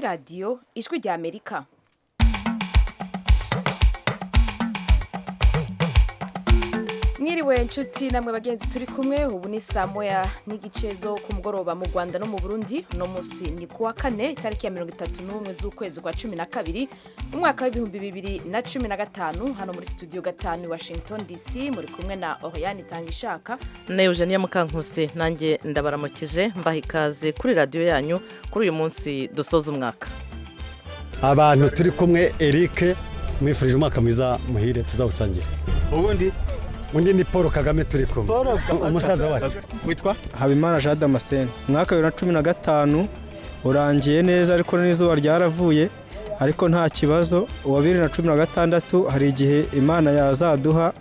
radiyo ijwi ry'amerika mwiriwe inshuti namwe bagenzi turi kumwe ubu ni saa moya n'igice zo ku mugoroba mu rwanda no mu burundi uno munsi ni ku wa kane itariki ya mirongo itatu n'umwe z'ukwezi kwa cumi na kabiri mu mwaka w'ibihumbi bibiri na cumi na gatanu hano muri studio gatanu i washington dc muri kumwe na oriyani itangishaka na eugenia mukankusi nanjye ndabaramukije mbaha ikaze kuri radiyo yanyu kuri uyu munsi dusoza umwaka abantu turi kumwe erike mwifurije umwaka mwiza muhire tuzawusangira ubundi undi ni paul kagame turi kumwe umusaza wacu witwa habimana jean damascene umwaka bibiri na cumi na gatanu urangiye neza ariko n'izuba ryaravuye ariko nta kibazo uwa bibiri na cumi na gatandatu hari igihe imana yazaduha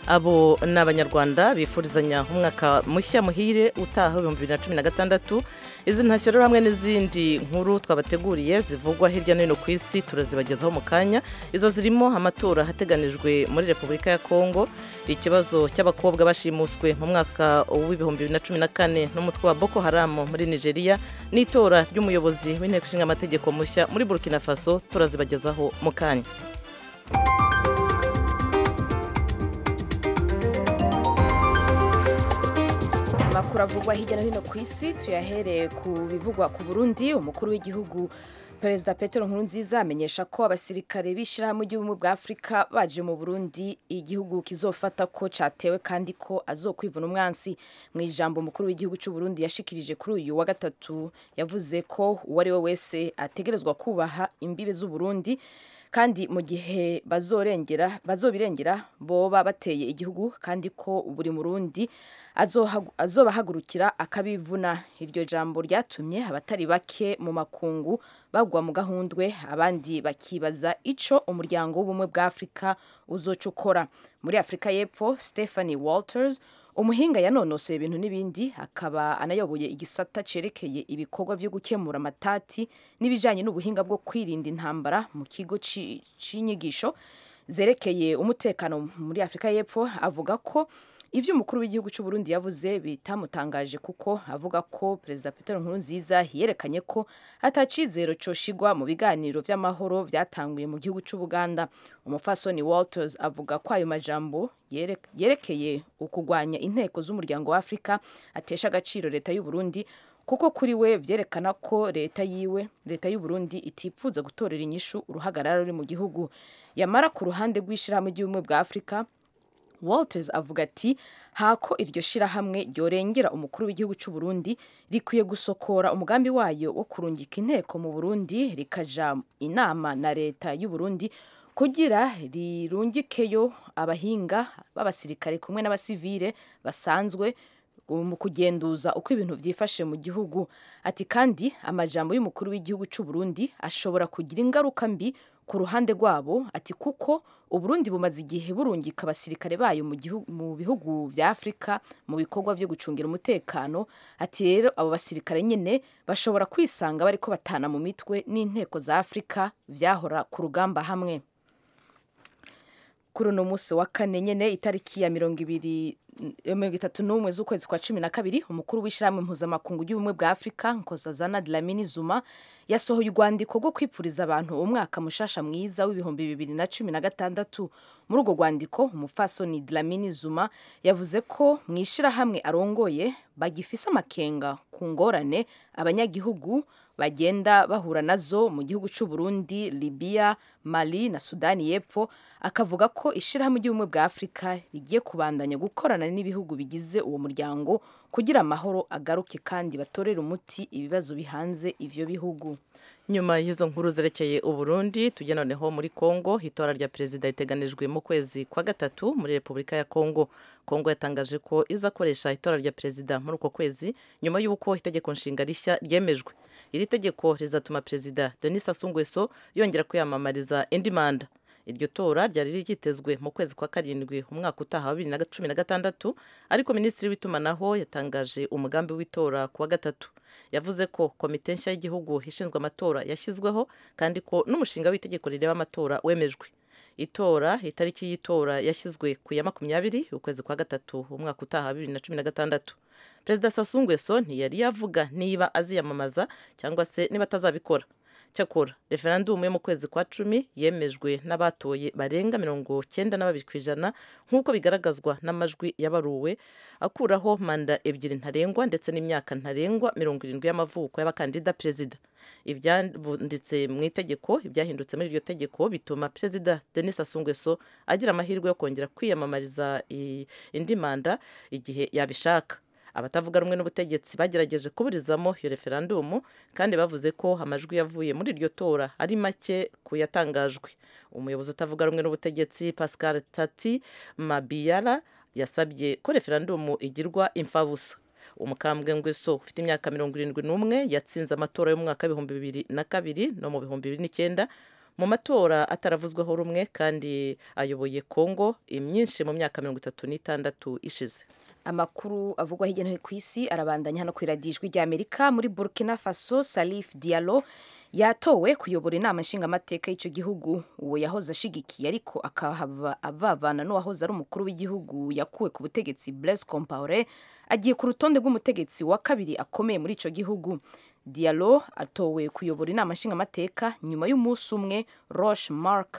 abo ni abanyarwanda bifurizanya umwaka mushya muhire utaha ibihumbi bibiri na cumi na gatandatu izi ntashyiriro hamwe n'izindi nkuru twabateguriye zivugwa hirya no hino ku isi turazibagezaho mu kanya izo zirimo amatora ahateganijwe muri repubulika ya kongo ikibazo cy'abakobwa bashimuswe mu mwaka w'ibihumbi bibiri na cumi na kane n'umutwe wa boko haramu muri nigeria n'itora ry'umuyobozi w'inteko ishinga amategeko mushya muri burkina faso turazibagezaho mu kanya amakuru avugwa hirya no hino ku isi tuyahereye ku bivugwa ku burundi umukuru w'igihugu perezida petero nkurunziza amenyesha ko abasirikare b'ishyirahamwe ry'ubumwe bwa afurika baje mu burundi igihugu kizofata ko cyatewe kandi ko azokwivuna umwansi mu ijambo umukuru w'igihugu cy'u burundi yashikirije kuri uyu wa gatatu yavuze ko uwo ari we wese ategerezwa kubaha imbibe z'uburundi kandi mu gihe bazorengera bazobirengera boba bateye igihugu kandi ko buri murundi azobahagurukira akabivuna iryo jambo ryatumye abatari bake mu makungu bagwa mu gahundwe abandi bakibaza ico umuryango w'ubumwe bwa Afurika uzocukora muri Afurika y'Epfo Stephanie Walters umuhinga yanonosoye ibintu n'ibindi akaba anayoboye igisata cyerekeye ibikorwa byo gukemura amatati n'ibijyanye n'ubuhinga bwo kwirinda intambara mu kigo cy'inyigisho zerekeye umutekano muri afurika y'Epfo avuga ko ibyo umukuru w'igihugu cy'u Burundi yavuze bitamutangaje kuko avuga ko perezida Petero Nkurunziza yerekanye ko atacizero coshigwa mu biganiro vy'amahoro vyatanguye mu gihugu cy'Ubuganda umufasoni Walters avuga ko ayo majambo yerekeye ukugwanya inteko z'umuryango wa Afrika atesha agaciro leta y'u Burundi kuko kuri we vyerekana ko leta yiwe leta y'u Burundi itipfuza gutorera inyishu uruhagarara ruri mu gihugu yamara ku ruhande rw'ishirahamwe ry'ubumwe bwa Afrika Walters avuga ati hako iryo shirahamwe ryorengera umukuru w'igihugu cy'u Burundi rikwiye gusokora umugambi wayo wo kurungika inteko mu Burundi rikaja inama na leta y'u Burundi kugira rirungikeyo abahinga b'abasirikare kumwe n'abasivile basanzwe mu kugenduza uko ibintu byifashe mu gihugu ati kandi amajambo y'umukuru w'igihugu cy'u Burundi ashobora kugira ingaruka mbi ku ruhande rwabo ati kuko uburundi bumaze igihe burungika abasirikare bayo mu bihugu bya afurika mu bikorwa byo gucungira umutekano ati rero abo basirikare nyine bashobora kwisanga bari ko batana mu mitwe n'inteko za afurika byahora ku rugamba hamwe kuri uno munsi wa kane nyine itariki ya mirongo ibiri mirongo itatu n'umwe z'ukwezi kwa cumi na kabiri umukuru w'ishyirahamwe mpuzamakungu ry'ubumwe bwa afurika nkozazana dlamini zuma yasohoye urwandiko rwo kwipfuriza abantu umwaka mushasha mwiza w'ibihumbi bibiri na cumi na gatandatu muri urwo rwandiko umupfasoni dlamini zuma yavuze ko mu ishyirahamwe arongoye bagifise amakenga ku ngorane abanyagihugu bagenda bahura nazo mu gihugu cy'u Burundi Libya Mali na Sudani y'Epfo akavuga ko ishyirahamwe ry'ubumwe bwa Afurika rigiye kubandanya gukorana n'ibihugu bigize uwo muryango kugira amahoro agaruke kandi batorere umuti ibibazo bihanze ivyo bihugu nyuma y'izo nkuru zerekeye uburundi tujya noneho muri kongo itora rya perezida riteganijwe mu kwezi kwa gatatu muri repubulika ya kongo kongo yatangaje ko izakoresha itora rya perezida muri uko kwezi nyuma y'uko itegeko nshinga rishya ryemejwe iri tegeko rizatuma perezida denis asungweso yongera kwiyamamariza indi manda iryo tora ryari ryitezwe mu kwezi kwa karindwi umwaka utaha wa bibiri na cumi na gatandatu ariko minisitiri w'itumanaho yatangaje umugambi w'itora ku wa gatatu yavuze ko komite nshya y'igihugu ishinzwe amatora yashyizweho kandi ko n'umushinga w'itegeko rireba amatora wemejwe itora itariki y'itora yashyizwe ku ya makumyabiri ukwezi kwa gatatu umwaka utaha wa bibiri na cumi na gatandatu perezida sasungweso ntiyari yavuga niba aziyamamaza cyangwa se niba atazabikora cyakora referandumu yo mu kwezi kwa cumi yemejwe n'abatoye barenga mirongo cyenda na babiri ku ijana nk'uko bigaragazwa n'amajwi yabaruwe akuraho manda ebyiri ntarengwa ndetse n'imyaka ntarengwa mirongo irindwi y'amavuko y'abakandida perezida ibyanditse mu itegeko ibyahindutse muri iryo tegeko bituma perezida denis asungweso agira amahirwe yo kongera kwiyamamariza i- indi manda igihe yabishaka abatavuga rumwe n'ubutegetsi bagerageje kuburizamo iyo referandumu kandi bavuze ko amajwi yavuye muri iryo tora ari make ku yatangajwe umuyobozi utavuga rumwe n'ubutegetsi pascal tati mabiyara yasabye ko referandumu igirwa imfabusa umukambwe ngweso ufite imyaka mirongo irindwi n'umwe yatsinze amatora y'umwaka w'ibihumbi bibiri na kabiri no mu bihumbi bibiri n'icyenda mu matora ataravuzweho rumwe kandi ayoboye kongo imyinshi mu myaka mirongo itatu n'itandatu ishize amakuru avugwa hirya no hino ku isi arabandanya hano ku iradiyo ijwi ry'amerika muri burkina faso salif diallo yatowe kuyobora inama nshingamateka y'icyo gihugu uwo yahoze ashigikiye ariko akahava avavana n'uwahoze ari umukuru w'igihugu yakuwe ku butegetsi blaise compaore agiye ku rutonde rw'umutegetsi wa kabiri akomeye muri icyo gihugu diallo atowe kuyobora inama nshingamateka nyuma y'umunsi umwe roche mark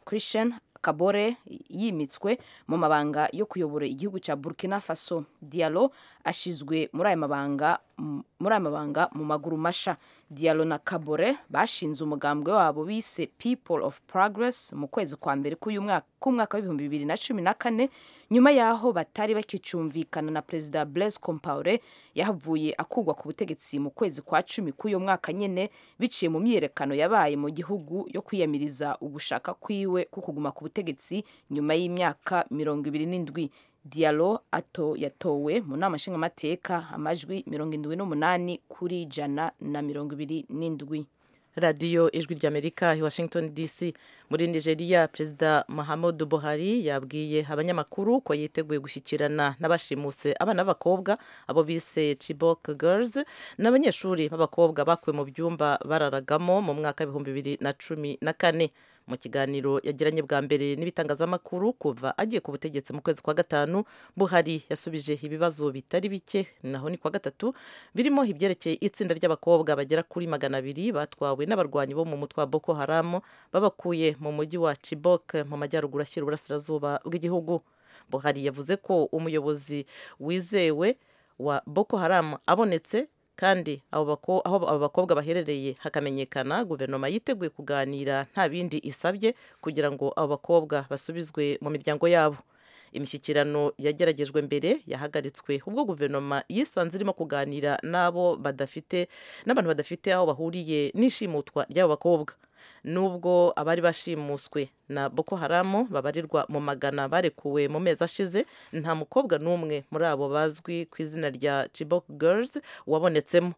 christian kabore yimitswe mu mabanga yo kuyobora igihugu cya burkina faso dialo ashizwe muri aya mabanga m- muri aya mabanga mu maguru masha dialo na kabore bashinze umugambwe wabo bise people of progress mu kwezi kwa mbere k'uyu mwaka k'umwaka w'ibihumbi bibiri na cumi na kane nyuma y'aho batari bakicumvikana na perezida blaise compaore yahavuye akugwa ku butegetsi mu kwezi kwa cumi k'uyu mwaka nyine biciye mu myiyerekano yabaye mu gihugu yo kwiyamiriza ugushaka kwiwe ko kuguma ku butegetsi nyuma y'imyaka mirongo ibiri n'indwi dialo ato yatowe mu nama nshingamateka amajwi mirongo indwi n'umunani kuri ijana na mirongo ibiri n'indwi radiyo ijwi ry'amerika i washington dc muri nigeria perezida mahamudu buhari yabwiye abanyamakuru ko yiteguye gushyikirana n'abashimuse abana b'abakobwa abo bise chibok girls n'abanyeshuri b'abakobwa bakuwe mu byumba bararagamo mu mwaka w'ibihumbi bibiri na cumi na kane mu kiganiro yagiranye bwa mbere n'ibitangazamakuru kuva agiye ku butegetsi mu kwezi kwa gatanu buhari yasubije ibibazo bitari bike naho ni kwa gatatu birimo ibyerekeye itsinda ry'abakobwa bagera kuri magana abiri batwawe n'abarwanyi bo mu mutwe wa boko haramu babakuye mu mujyi wa chibok mu majyaruguru ashyira uburasirazuba bw'igihugu buhari yavuze ko umuyobozi wizewe wa boko haramu abonetse kandi abo bako- aho abo bakobwa baherereye hakamenyekana guverinoma yiteguye kuganira nta bindi isabye kugira ngo abo bakobwa basubizwe mu miryango yabo imishyikirano yageragejwe mbere yahagaritswe ubwo guverinoma yisanze irimo kuganira n'abo badafite n'abantu badafite aho bahuriye n'ishimutwa ry'abo bakobwa nubwo abari bashimuswe na boko haramu babarirwa mu magana barekuwe mu mezi ashize nta mukobwa n'umwe muri abo bazwi ku izina rya chibok girls wabonetsemo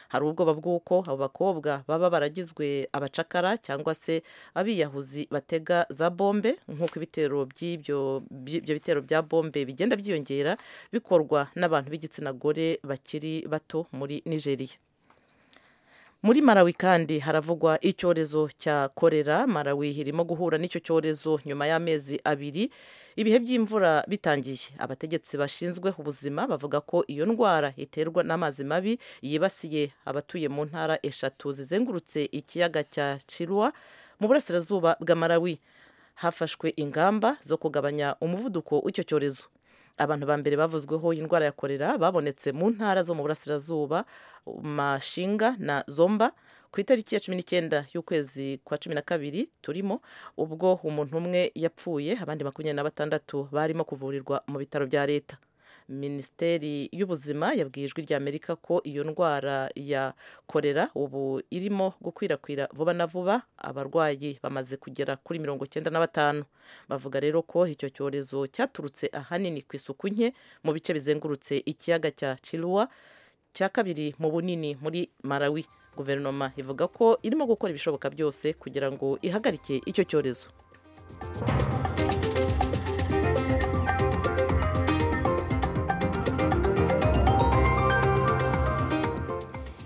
hari ubwoba bw'uko abo bakobwa baba baragizwe abacakara cyangwa se abiyahuzi batega za bombe nk'uko ibitero by'ibyo by'ibyo bitero bya bombe bigenda byiyongera bikorwa n'abantu b'igitsina gore bakiri bato muri nigeria muri Malawi kandi haravugwa icyorezo cya korera Malawi irimo guhura n'icyo cyorezo nyuma y'amezi abiri ibihe by'imvura bitangiye abategetsi bashinzwe ubuzima bavuga ko iyo ndwara iterwa n'amazi mabi yibasiye abatuye mu ntara eshatu zizengurutse ikiyaga cya Chirwa mu burasirazuba bwa Malawi hafashwe ingamba zo kugabanya umuvuduko w'icyo cyorezo abantu ba mbere bavuzweho iyi ndwara ya korera babonetse mu ntara zo mu burasirazuba mashinga na zomba ku itariki ya cumi n'icyenda y'ukwezi kwa cumi na kabiri turimo ubwo umuntu umwe yapfuye abandi makumyabiri na batandatu barimo kuvurirwa mu bitaro bya leta minisiteri y'ubuzima yabwiye ijwi ry'amerika ko iyo ndwara ya korera ubu irimo gukwirakwira vuba na vuba abarwayi bamaze kugera kuri mirongo cyenda na batanu bavuga rero ko icyo cyorezo cyaturutse ahanini ku isuku nke mu bice bizengurutse ikiyaga cya Chiluwa cya kabiri mu bunini muri Malawi guverinoma ivuga ko irimo gukora ibishoboka byose kugira ngo ihagarike icyo cyorezo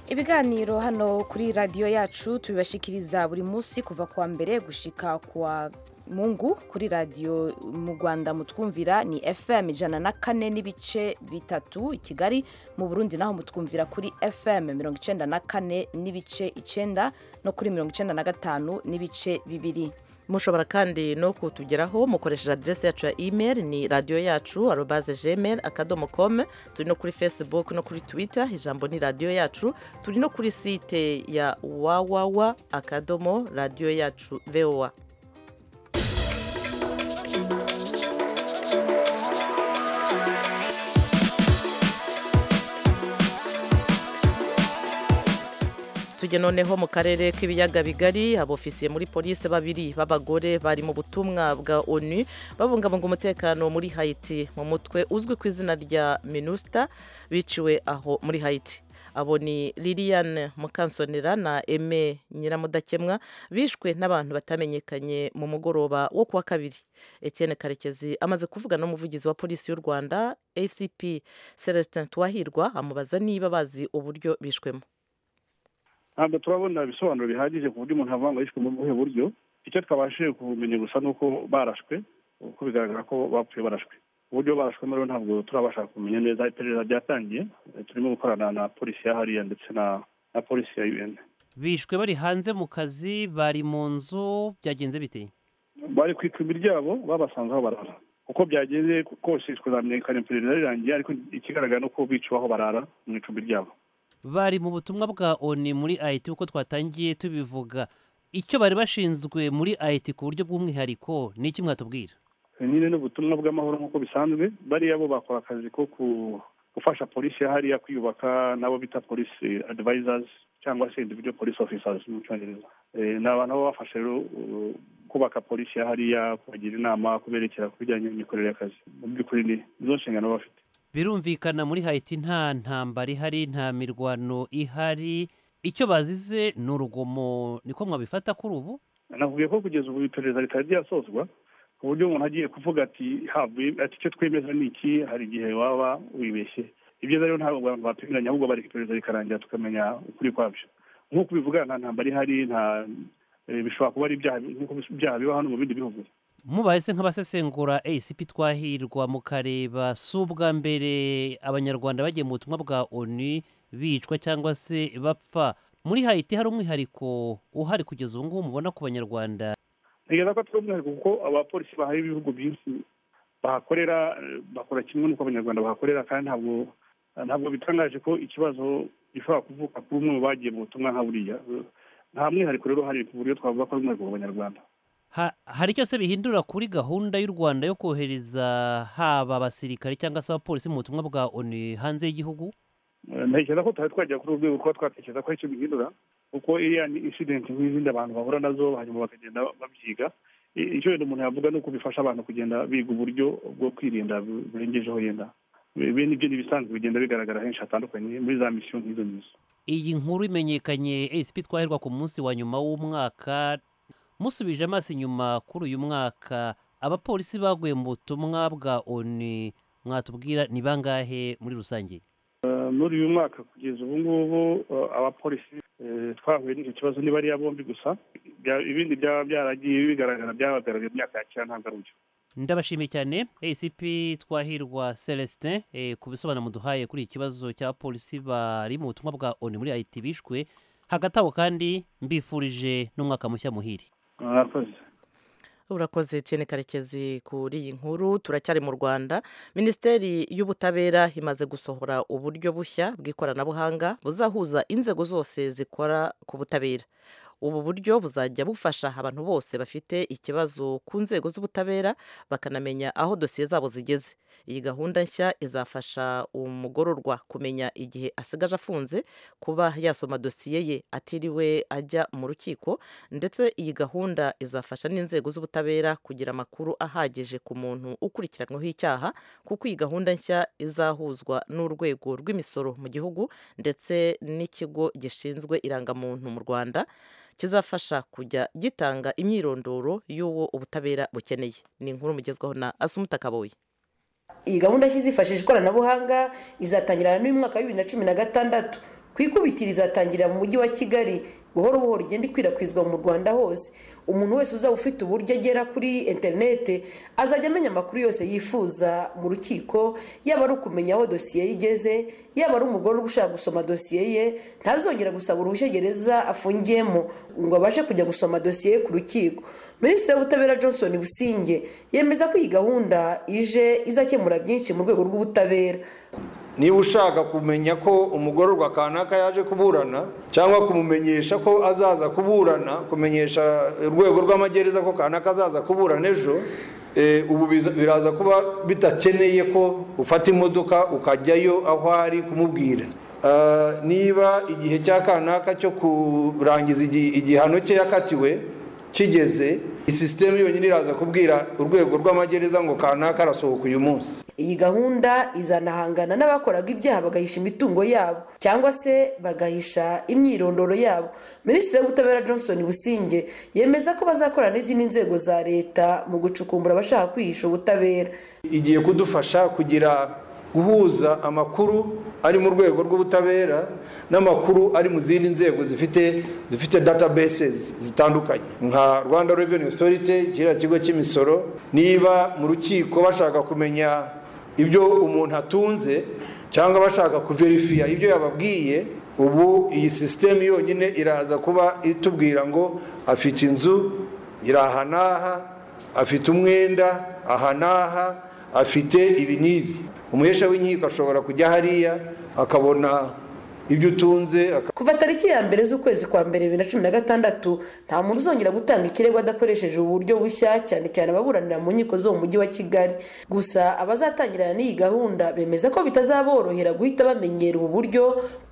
ibiganiro hano kuri radiyo yacu tubibashikiriza buri munsi kuva ku wa mbere gushika ku wa mungu kuri radiyo mu rwanda mutwumvira ni fm ijana na kane n'ibice bitatu i kigali mu burundi naho mutwumvira kuri fm mirongo icyenda na kane n'ibice icyenda no kuri mirongo icyenda na gatanu n'ibice bibiri mushobora kandi no kutugeraho mukoresheje aderesi yacu ya email ni radiyo yacu arobaze gmail akadomo com turi no kuri facebook no kuri twitter ijambo ni radiyo yacu turi no kuri site ya wawawa akadomo radiyo yacu voa tujye noneho mu karere k'ibiyaga bigari abofisiye muri polisi babiri b'abagore bari mu butumwa bwa onu babungabunga umutekano muri hayiti mu mutwe uzwi ku izina rya minusita biciwe aho muri hayiti abo ni liliane mukansonera na eme nyiramudakemwa bishwe n'abantu batamenyekanye mu mugoroba wo kuwa kabiri etienne karekezi amaze kuvugana n'umuvugizi wa polisi y'u rwanda acp celestin tuwahirwa amubaza niba bazi uburyo bishwemo ntabwo turabona ibisobanuro bihagije ku buryo umuntu avuga ngo yishwe mu buhe buryo icyo twabashije kumenya gusa ni uko barashwe kuko bigaragara ko bapfuye barashwe uburyo barashwemo rero ntabwo turabasha kumenya neza iperereza ryatangiye turimo gukorana na polisi ya hariya ndetse na polisi ya un bishwe bari hanze mu kazi bari mu nzu byagenze bite bari ku icumbi ryabo babasanze aho barara uko byagenze kose twazamenyekana iperereza rirangiye ariko ikigaragara ni uko biciwe aho barara mu icumbi ryabo bari mu butumwa bwa oni muri ayiti uko twatangiye tubivuga icyo bari bashinzwe muri ayiti ku buryo bw'umwihariko ni iki mwatubwira nyine ni ubutumwa bw'amahoro nk'uko bisanzwe bariya bo bakora akazi ko gufasha polisi ya hariya kwiyubaka nabo bita polisi adivayizazi cyangwa se individual polisi ofisazi mu cyongereza ni abantu baba bafasha rero kubaka polisi ya hariya kubagira inama kuberekera ku bijyanye n'imikorere y'akazi mu by'ukuri ni izo nshingano baba bafite birumvikana muri hayiti nta ntambara ihari nta mirwano ihari icyo bazize ni urugomo niko mwabifata kuri ubu nakubwiye ko kugeza ubu iperereza ritari ryasozwa ku buryo umuntu agiye kuvuga ati havuye ati icyo twemeza ni iki hari igihe waba wibeshye ibyo rero ntabwo abantu bapimiranya ahubwo bareka iperereza rikarangira tukamenya ukuri kwabyo nk'uko ubivuga nta ntambara ihari nta bishobora kuba ari ibyaha biba hano mu bindi bihugu mubahise nk'abasesengura acp twahirwa mukareba si ubwa mbere abanyarwanda bagiye mu butumwa bwa onu bicwa cyangwa se bapfa muri hayiti hari umwihariko uhari kugeza ubu ngubu mubona ku banyarwanda ntegereza ko atari umwihariko kuko abapolisi bahaye ibihugu byinshi bahakorera bakora kimwe n'uko abanyarwanda bahakorera kandi ntabwo ntabwo bitangaje ko ikibazo gishobora kuvuka kuri umwe mu bagiye mu butumwa nka buriya nta mwihariko rero uhari ku buryo twavuga ko ari umwihariko ku banyarwanda hari icyo se bihindura kuri gahunda y'u rwanda yo kohereza haba abasirikare cyangwa se abapolisi mu butumwa bwa oni hanze y'igihugu ntekereza ko tutari twagera kuri urwego kuba twatekereza ko icyo bihindura kuko iriya ni incident nk'izindi abantu bahura nazo hanyuma bakagenda babyiga icyo wenda umuntu yavuga ni uko bifasha abantu kugenda biga uburyo bwo kwirinda burengejeho yenda ibi nibyo ni ibisanzwe bigenda bigaragara henshi hatandukanye muri za misiyo nk'izo ngizo iyi nkuru imenyekanye esipi twaherwa ku munsi wa nyuma w'umwaka musubije amaso inyuma kuri uyu mwaka abapolisi baguye mu butumwa bwa oni mwatubwira ni bangahe muri rusange muri uyu mwaka kugeza ubu ngubu abapolisi twahuye n'icyo kibazo ni bariya bombi gusa ibindi byaba byaragiye bigaragara byabagaragaye imyaka ya kera ntabwo ari byo ndabashimiye cyane acp twahirwa celestin ku bisobanuro muduhaye kuri iki kibazo cy'abapolisi bari mu butumwa bwa oni muri it bishwe hagati aho kandi mbifurije n'umwaka mushya muhire mwakoze urakoze cyane karekezi kuri iyi nkuru turacyari mu rwanda minisiteri y'ubutabera imaze gusohora uburyo bushya bw'ikoranabuhanga buzahuza inzego zose zikora ku butabera ubu buryo buzajya bufasha abantu bose bafite ikibazo ku nzego z'ubutabera bakanamenya aho dosiye zabo zigeze iyi gahunda nshya izafasha umugororwa kumenya igihe asigaje afunze kuba yasoma dosiye ye atiriwe ajya mu rukiko ndetse iyi gahunda izafasha n'inzego z'ubutabera kugira amakuru ahagije ku muntu ukurikiranyweho icyaha kuko iyi gahunda nshya izahuzwa n'urwego rw'imisoro mu gihugu ndetse n'ikigo gishinzwe irangamuntu mu rwanda kizafasha kujya gitanga imyirondoro y'uwo ubutabera bukeneye ni inkuru mugezwaho na asumuta kaboyi iyi gahunda nshya izifashisha ikoranabuhanga izatangira n'uyu mwaka wa bibiri na cumi na gatandatu ku ikubitiro izatangirira mu mujyi wa kigali buhoro buhoro igenda ikwirakwizwa mu rwanda hose umuntu wese uzaba ufite uburyo agera kuri interinete azajya amenya amakuru yose yifuza mu rukiko yaba ari ukumenya aho dosiye ye igeze yaba ari umugore uri gushaka gusoma dosiye ye ntazongera gusaba uruhushya gereza afungiyemo ngo abashe kujya gusoma dosiye ye ku rukiko minisitiri w'ubutabera johnson businge yemeza ko iyi gahunda ije izakemura byinshi mu rwego rw'ubutabera niba ushaka kumenya ko umugororwa kanaka yaje kuburana cyangwa kumumenyesha ko azaza kuburana kumenyesha urwego rw'amagereza ko kanaka azaza kuburana ejo ubu biraza kuba bidakeneye ko ufata imodoka ukajyayo aho ari kumubwira niba igihe cya kanaka cyo kurangiza igihano cye yakatiwe kigeze isisitemu yonyine iraza kubwira urwego rw'amagereza ngo kanaka arasohoka uyu munsi iyi gahunda izanahangana n'abakoraga ibyaha bagahisha imitungo yabo cyangwa se bagahisha imyirondoro yabo minisitiri w'ubutabera johnson businge yemeza ko bazakora n'izindi nzego za leta mu gucukumbura abashaka kwihisha ubutabera igiye kudufasha kugira guhuza amakuru ari mu rwego rw'ubutabera n'amakuru ari mu zindi nzego zifite zifite databases zitandukanye nka rwanda revenue authority kiriya kigo cy'imisoro niba mu rukiko bashaka kumenya ibyo umuntu atunze cyangwa bashaka kuverifiya ibyo yababwiye ubu iyi sisitemu yonyine iraza kuba itubwira ngo afite inzu iri aha n'aha afite umwenda aha n'aha afite ibi n'ibi umuhesha w'inkiko ashobora kujya hariya akabona ibyo utunze kuva tariki ya mbere z'ukwezi kwa mbere bibiri na cumi na gatandatu nta muntu uzongera gutanga ikirego adakoresheje uburyo bushya cyane cyane ababuranira mu nkiko zo mu mujyi wa kigali gusa abazatangirana n'iyi gahunda bemeza ko bitazaborohera guhita bamenyera ubu buryo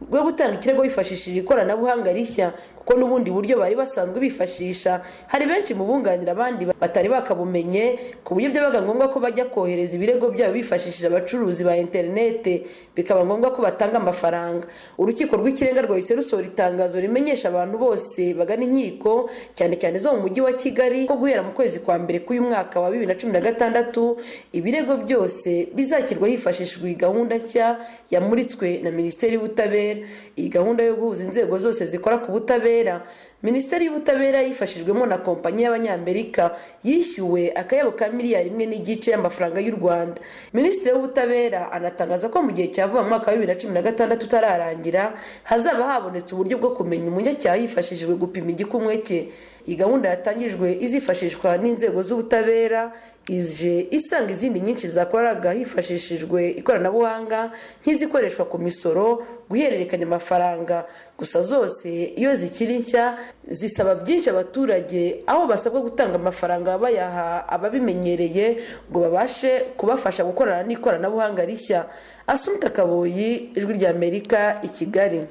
bwo gutanga ikirego bifashishije ikoranabuhanga rishya kuko n'ubundi buryo bari basanzwe bifashisha hari benshi mu bunganira abandi batari bakabumenye ku buryo byabaga ngombwa ko bajya kohereza ibirego byabo bifashishije abacuruzi ba interinete bikaba ngombwa ko batanga amafaranga urukiko rw'ikirenga rwahise rusohora itangazo rimenyesha abantu bose bagana inkiko cyane cyane zo mu mujyi wa kigali ko guhera mu kwezi kwa mbere k'uyu mwaka wa bibiri na cumi na gatandatu ibirego byose bizakirwa hifashishijwe iyi gahunda nshya yamuritswe na minisiteri y'ubutabera iyi gahunda yo guhuza inzego zose zikora ku butabera minisiteri y'ubutabera yifashijwemo na kompanyi y'abanyamerika yishyuwe akayabo ka miliyari imwe n'igice y'amafaranga y'u rwanda minisitiri w'ubutabera anatangaza ko mu gihe cya vuba mu mwaka wa bibiri na cumi na gatandatu utararangira hazaba habonetse uburyo bwo kumenya umunyacyaha hifashishijwe gupima igikumwe cye iyi gahunda yatangirijwe izifashishwa n'inzego z'ubutabera ije isanga izindi nyinshi zakoraga hifashishijwe ikoranabuhanga nk'izikoreshwa ku misoro guhererekanya amafaranga gusa zose iyo zikiri nshya zisaba byinshi abaturage aho basabwa gutanga amafaranga bayaha ababimenyereye ngo babashe kubafasha gukorana n'ikoranabuhanga rishya asumita kaboyi ijwi rya amerika i kigali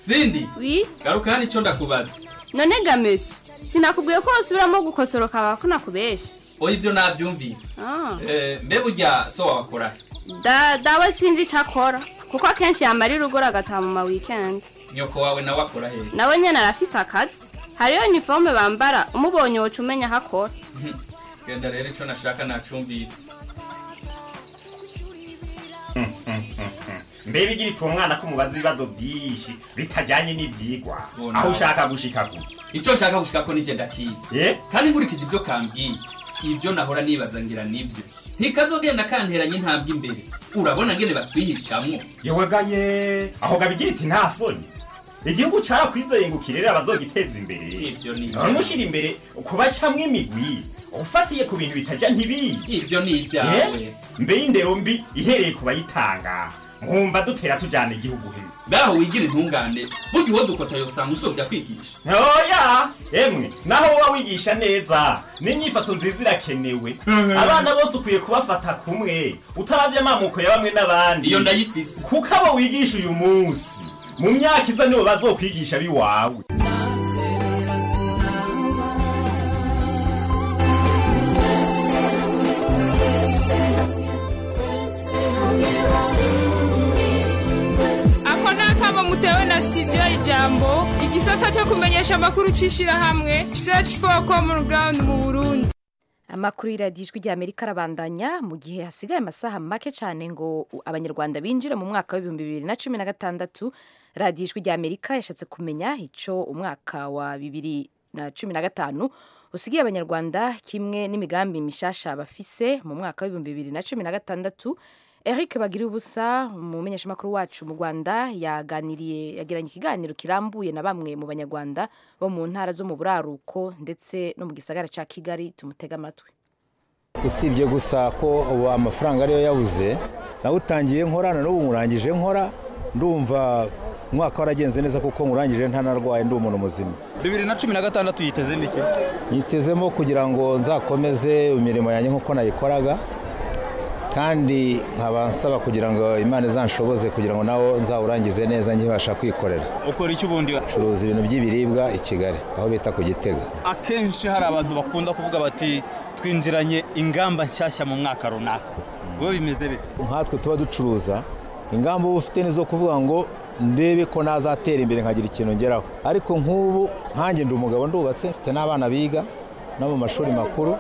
Cindy wi garuka hano icyo ndakubaza none gamesha sinakubwiye ko wasubiramo gukosoroka wawe ko nakubesha oya ibyo nabyumvise Ah, Eh, mbe burya so wawakora da dawe sinzi icyo akora kuko akenshi yamara urugora agataha mu ma wikendi nyoko wawe nawe akora hehe nawe nyine arafise akazi hariyo iniforume bambara umubonye woca umenya aho akora genda rero icyo nashaka nacumbise mbega igira ituma umwana ko umubaza ibibazo byinshi bitajyanye n'ibyigwa Bona. aho ushaka gushika ku icyo nshaka gushika ko nigenda kize kandi nkurikije ibyo kambwiye ibyo nahora nibaza ngira nibyo ntikazogenda kanteranye intambwe imbere urabona ngene batwihishamwo yewagaye aho gabigira iti nta soni igihugu carakwizeyengukire rero abazogiteza imbere none ushira imbere kuba camwe imigwi ufatiye ku bintu bitajya ntibiyi ibyo ni ibyawe mbe y'indero mbi ihereye ku bayitanga mwumva dutera tujyana igihugu hejuru baho wigira intungane burya uwo dukota yosanga usobya kwigisha ntoya emwe naho wowe wigisha neza n'inyifato nziza irakenewe abana bose ukwiye kubafata kumwe utarabye amamoko ya bamwe n'abandi iyo ndayifise kuko abo wigisha uyu munsi mu myaka iza nibo bazokwigisha biwawe Ako sitidiyo ya ijambo igisata cyo kumenyesha amakuru cy'ishyirahamwe search for common ground mu burundi amakuru y'iradiyo ijwi ry'amerika arabandanya mu gihe hasigaye amasaha make cyane ngo abanyarwanda binjire mu mwaka w'ibihumbi bibiri na cumi na gatandatu radiyo ijwi ry'amerika yashatse kumenya icyo umwaka wa bibiri na cumi na gatanu usigaye abanyarwanda kimwe n'imigambi mishasha bafise mu mwaka w'ibihumbi bibiri na cumi na gatandatu eric bagira ubusa umumenyeshamakuru wacu mu rwanda yaganiriye yagiranye ikiganiro kirambuye na bamwe mu banyarwanda bo mu ntara zo mu buraruko ndetse no mu gisagara cya kigali tumutega amatwi usibye gusa ko ubu amafaranga ariyo yabuze nawutangiye nkora na n'ubu nkurangije nkora ndumva umwaka waragenze neza kuko nkurangije ntanarwaye ndi umuntu muzima bibiri na cumi na gatandatu yitezemo iki nyitezemo kugira ngo nzakomeze imirimo yanjye nk'uko nayikoraga kandi nkaba nsaba kugira ngo imana izanshoboze kugira ngo nawo nzawurangize neza nkibasha kwikorera ukora icyo ubundi curuza ibintu by'ibiribwa i kigali aho bita ku gitega akenshi hari abantu bakunda kuvuga bati twinjiranye ingamba nshyashya mu mwaka runaka wowe bimeze bite nkatwe tuba ducuruza ingamba uba ufite ni zo kuvuga ngo ndebe ko nazatera imbere nkagira ikintu ngeraho ariko nk'ubu nkange ndi umugabo ndubatse mfite n'abana biga no mu mashuri makuru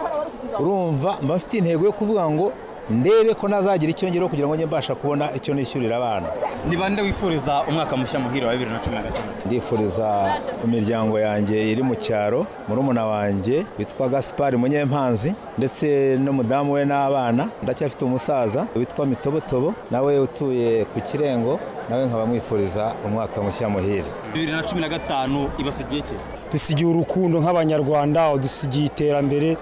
urumva mba mfite intego yo kuvuga ngo ndebe ko nazagira icyo ngeraho kugira ngo njye mbasha kubona icyo nishyurira abana ni bande wifuriza umwaka mushya muhira wa bibiri na cumi na gatanu ndifuriza imiryango yanjye iri mu cyaro murumuna wanjye witwa gaspari munyempanzi ndetse n'umudamu we n'abana ndacyafite umusaza witwa mitobotobo nawe utuye ku kirengo nawe nkaba mwifuriza umwaka mushya muhira bibiri na cumi na gatanu ibasigiye iki dusigiye urukundo nk'abanyarwanda dusigiye iterambere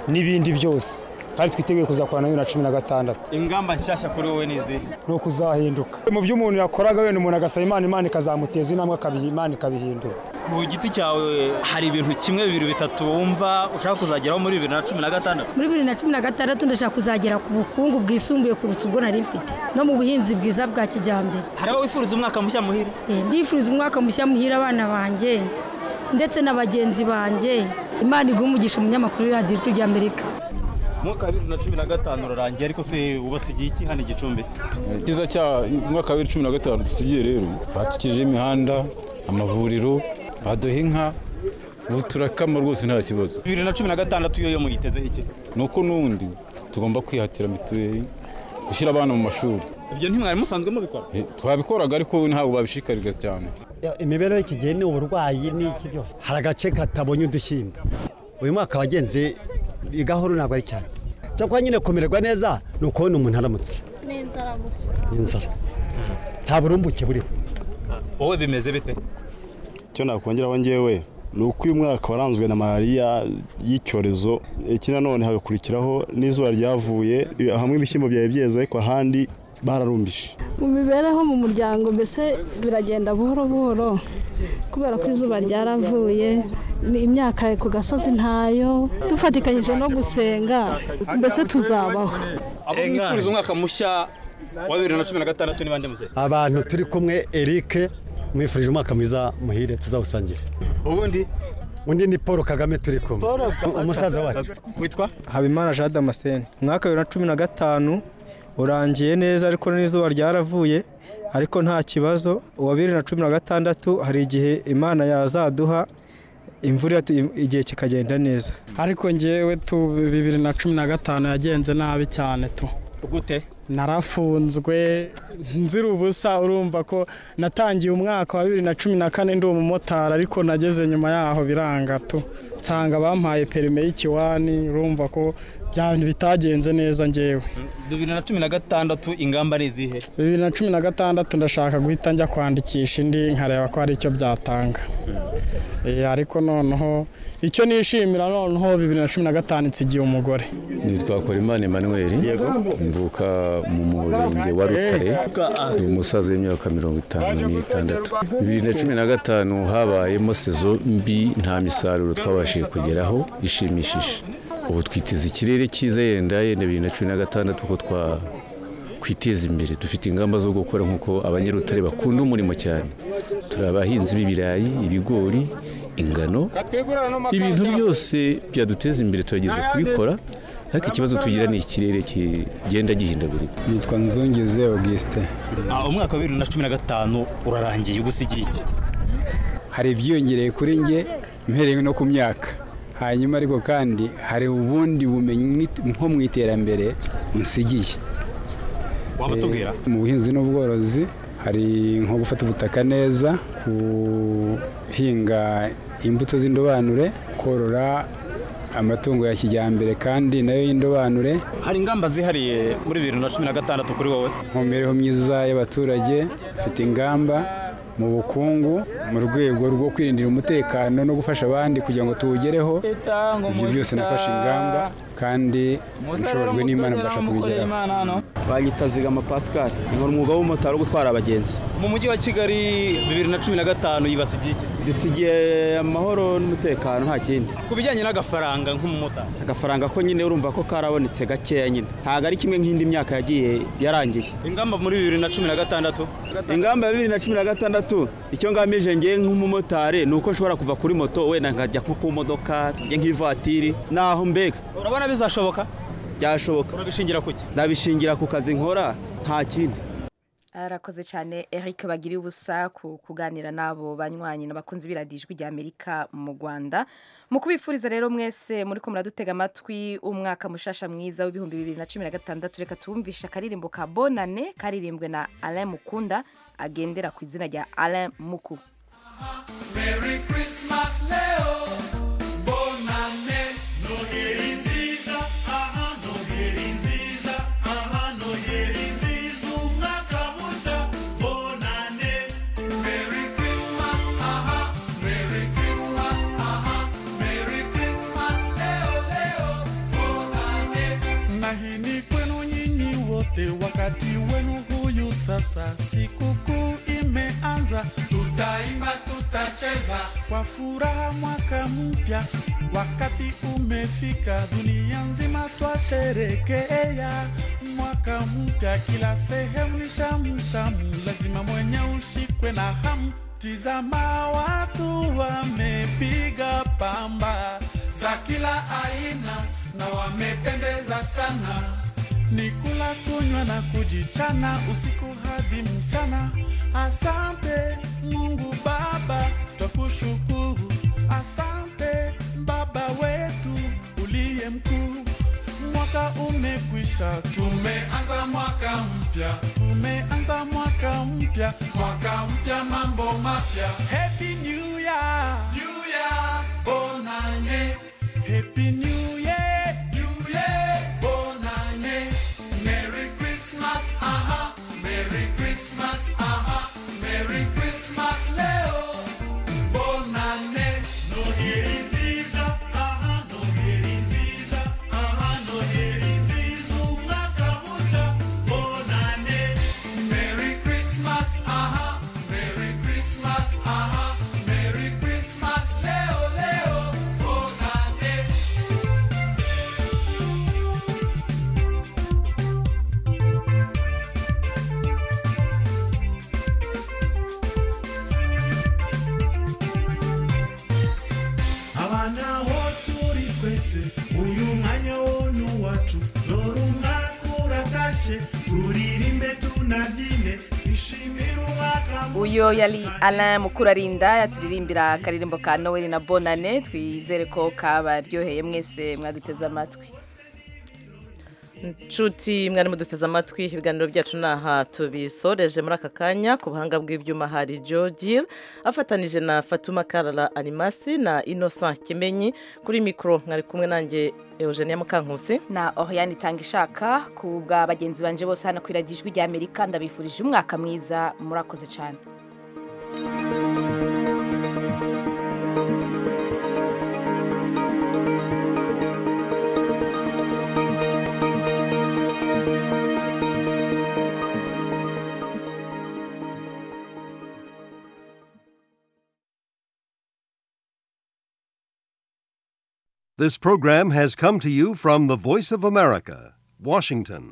n'ibindi byose kandi twiteguye kuzakorana na bibiri na cumi na gatandatu ingamba nshyashya kuri wowe ni izihe ni ukuzahinduka mu byo umuntu yakoraga wenda umuntu agasaba imana imana ikazamuteza intambwe akabiha imana ikabihindura ku giti cyawe hari ibintu kimwe bibiri bitatu wumva ushaka kuzageraho muri bibiri na cumi na gatandatu muri bibiri na cumi na gatandatu ndashaka kuzagera ku bukungu bwisumbuye kurutsa ubwo nari mfite no mu buhinzi bwiza bwa kijyambere hari aho wifuriza umwaka mushya muhira ndifuriza umwaka mushya muhira abana banjye ndetse na bagenzi banjye imana iguha umugisha umunyamakuru radiyo ijwi ry'amerika umwaka wa bibiri na cumi na gatanu urarangiye ariko se ubasigiye iki hano igicumbi cyiza cya umwaka wa bibiri cumi na gatanu dusigiye rero batukije imihanda amavuriro baduha inka ubu turakama rwose nta kibazo bibiri na cumi na gatandatu yo muyiteze iki ni uko n'ubundi tugomba kwihatira mituweli gushyira abana mu mashuri ibyo ntimwari musanzwe mubikora twabikoraga ariko ntabwo babishikariza cyane imibereho y'iki gihe ni uburwayi n'iki byose hari agace katabonye udushyimbo uyu mwaka wagenze gahoro ntabwo ari cyane cyakora nyine kumererwa neza ni ukubona umuntu aramutse ni inzara gusa ni inzara nta burumbuke buriho wowe bimeze bite icyo nakongeraho ngewe ni uko uyu mwaka waranzwe na malariya y'icyorezo iki nanone hagakurikiraho n'izuba ryavuye hamwe ibishyimbo byari byeze ariko ahandi bararumbije mu mibereho mu muryango mbese biragenda buhoro buhoro kubera ko izuba ryaravuye imyaka ku gasozi ntayo dufatikanyije no gusenga mbese tuzabaho abo mwifuriza umwaka mushya wa bibiri na cumi na gatandatu ni bande muze abantu turi kumwe eric mwifurije umwaka mwiza muhire tuzawusangire ubundi undi ni paul kagame turi kumwe umusaza wacu witwa habimana jean damascene umwaka wa bibiri na cumi na gatanu urangiye neza ariko n'izuba ryaravuye ariko nta kibazo uwa bibiri na cumi na gatandatu hari igihe imana yazaduha imvura igihe kikagenda neza ariko ngewe tu bibiri na cumi na gatanu yagenze nabi cyane tu gute narafunzwe nzira ubusa urumva ko natangiye umwaka wa bibiri na cumi na kane ndi umumotari ariko nageze nyuma yaho biranga tu nsanga bampaye perime y'ikiwani urumva ko bitagenze neza ngewe bibiri na cumi na gatandatu ingamba ni izihe bibiri na cumi na gatandatu ndashaka guhita njya kwandikisha indi nkareba ko hari icyo byatanga ariko noneho icyo nishimira noneho bibiri na cumi na gatanu nsigiye umugore nitwa korimani emmanuel mvuka mu murenge wa rutare ni umusaza w'imyaka mirongo itanu n'itandatu bibiri na cumi na gatanu habayemo sezo mbi nta misaruro twabashije kugeraho ishimishije ubu twiteze ikirere cyiza yenda yenda bibiri na cumi na gatandatu uko twiteza imbere dufite ingamba zo gukora nk'uko abanyarutare bakunda umurimo cyane turi abahinzi b'ibirayi ibigori ingano ibintu byose byaduteza imbere turageze kubikora ariko ikibazo tugira ni ikirere kigenda gihindagurika nitwa nzungeze augustin Ah, umwaka wa bibiri na cumi na gatanu urarangiye ugusigiye iki hari ibyiyongereye kuri nge mpereye no ku myaka hanyuma ariko kandi hari ubundi bumenyi mwit- nko mu iterambere nsigiye waba tubwira Eh, mu buhinzi n'ubworozi hari nko gufata ubutaka neza guhinga imbuto z'indobanure korora amatungo ya kijyambere kandi nayo y'indobanure hari ingamba zihariye muri bibiri na cumi na gatandatu kuri wowe mu mibereho myiza y'abaturage mfite ingamba mu bukungu mu rwego rwo kwirindira umutekano no gufasha abandi kugira ngo tuwugereho ibyo byose nafashe ingamba kandi nshobojwe n'imana mbasha kubigeraho banyita zigama pascal nkora umwuga w'umumotari wo gutwara abagenzi mu mujyi wa kigali bibiri na cumi na gatanu yibasigiye iki dusigiye amahoro n'umutekano nta kindi ku bijyanye n'agafaranga nk'umumotari agafaranga ko nyine urumva ko karabonetse gakeya nyine ntabwo ari kimwe nk'indi myaka yagiye yarangiye ingamba muri bibiri na cumi na gatandatu ingamba ya bibiri na cumi na gatandatu icyo ngamije ngewe nk'umumotari ni uko nshobora kuva kuri moto wenda nkajya nko ku modoka tujye nk'ivatiri naho mbega urabona bizashoboka byashoboka urabishingira kuki nabishingira ku kazi nkora nta kindi arakoze cyane Eric bagiriye ubusa ku kuganira n'abo banywanyi n'abakunzi b'iradijwi rya Amerika mu Rwanda mu kubifuriza rero mwese muri ko muradutega amatwi umwaka mushasha mwiza w'ibihumbi bibiri na cumi na gatandatu reka tuwumvishe akaririmbo ka bonane karirimbwe na Alain Mukunda agendera ku izina rya Alain Muku Merry Christmas leo bonane noheri nziza aha noheri nziza aha noheri nziza umwaka mushya bonane Merry Christmas aha Merry Christmas aha Merry Christmas leo leo bonane nahini kwenu nyinyi wote wakati wenu huyu sasa sikukuu imeanza tutaimba tutacheza kwa furaha mwaka mpya wakati umefika dunia nzima twasherekea mwaka mpya kila sehemu ni shamshamu lazima mwenye ushikwe na hamu tizama watu wamepiga pamba za kila aina na wamependeza sana ni kula kunywa na kujichana usiku hadi mchana asante mungu baba twakushukuru asante baba wetu uliye mkuu mwaka umekwisha tumeanza mwaka mpya tumeanza mwaka mpya mwaka mpya mambo mapya happy new year new year bonane happy new year new year bonane merry christmas aha merry christmas aha merry christmas leo bonane noheri nziza aha noheri nziza aha noheri nziza umwaka mushya bonane merry christmas aha merry christmas aha merry christmas leo leo bonane abana ho turi twese uyu mwanya wo ni uwacu dore umwaka uratashye turirimbe tunabyine twishimire umwaka uyo yari Alain Mukurarinda yaturirimbira akaririmbo ka Noel na Bonane twizere ko kabaryoheye mwese mwaduteze amatwi nshuti mwari muduteze amatwi ibiganiro byacu ni aha tubisoreje muri aka kanya ku buhanga bw'ibyuma hari jogil afatanije na fatuma karara animasi na innocent kimenyi kuri mikoro mwari kumwe nanjye eugenia mukankusi na Oriane itanga ishaka ku bwa bagenzi banje bose hano ku iradijwi rya Amerika ndabifurije umwaka mwiza murakoze cyane This program has come to you from the Voice of America, Washington.